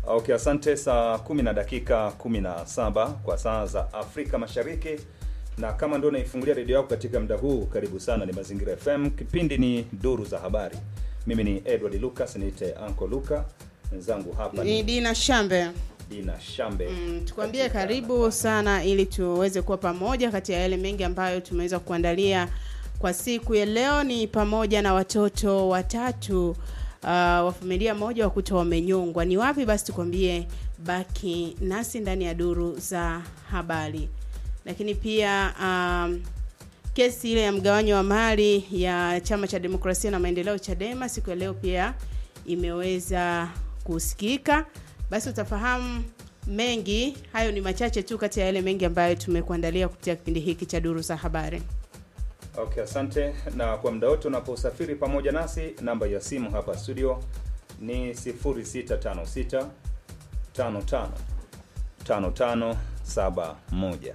Okay, asante. Saa kumi na dakika kumi na saba kwa saa za Afrika Mashariki, na kama ndio unaifungulia redio yako katika muda huu, karibu sana. Ni Mazingira FM, kipindi ni Duru za Habari. Mimi ni Edward Lucas, niite Uncle Luka, mwenzangu hapa Ni ni Dina Shambe. Dina Shambe. Mm, tukwambie karibu sana ili tuweze kuwa pamoja kati ya yale mengi ambayo tumeweza kuandalia kwa siku ya leo. Ni pamoja na watoto watatu uh, wa familia moja wakuta wamenyongwa. Ni wapi? Basi tukwambie, baki nasi ndani ya duru za habari. Lakini pia um, kesi ile ya mgawanyo wa mali ya chama cha demokrasia na maendeleo Chadema siku ya leo pia imeweza kusikika. Basi utafahamu mengi. Hayo ni machache tu kati ya yale mengi ambayo tumekuandalia kupitia kipindi hiki cha duru za habari. Okay, asante. Na kwa muda wote unaposafiri pamoja nasi, namba ya simu hapa studio ni 0656 55 55 71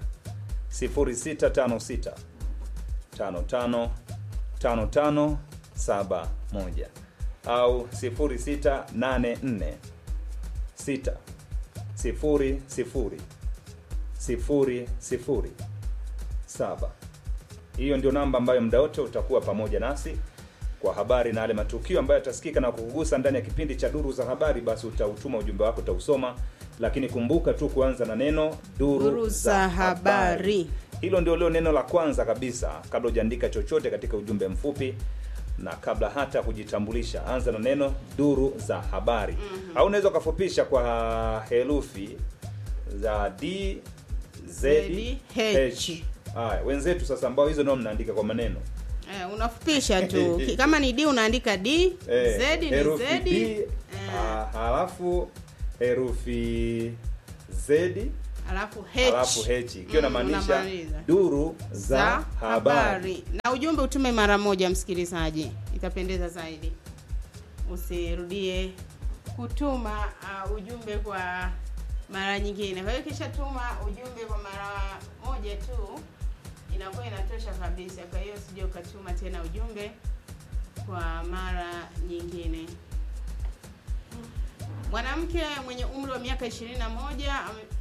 0656 55 55 71 au 0684 6 sifuri sifuri sifuri sifuri saba. Hiyo ndio namba ambayo muda wote utakuwa pamoja nasi kwa habari na yale matukio ambayo yatasikika na kukugusa ndani ya kipindi cha duru za habari. Basi utautuma ujumbe wako, utausoma, lakini kumbuka tu kuanza na neno duru, Duru za habari. Hilo ndio leo neno la kwanza kabisa, kabla hujaandika chochote katika ujumbe mfupi na kabla hata kujitambulisha, anza na neno duru za habari au unaweza ukafupisha kwa herufi za D Z H. Haya, wenzetu sasa ambao hizo ndio mnaandika kwa maneno Eh, unafupisha tu Ki- kama ni D unaandika D, Eh, Z ni herufi Z, D, eh, ah, halafu herufi Z alafu H, halafu H ikiwa Mm, inamaanisha unamaliza. duru za za habari. habari na ujumbe utume mara moja, msikilizaji, itapendeza zaidi. Usirudie kutuma uh, ujumbe kwa mara nyingine. Kwa hiyo kisha tuma ujumbe kwa mara moja tu, inakuwa inatosha kabisa. Kwa hiyo usije ukatuma tena ujumbe kwa mara nyingine. Mwanamke mwenye umri wa miaka 21 ame-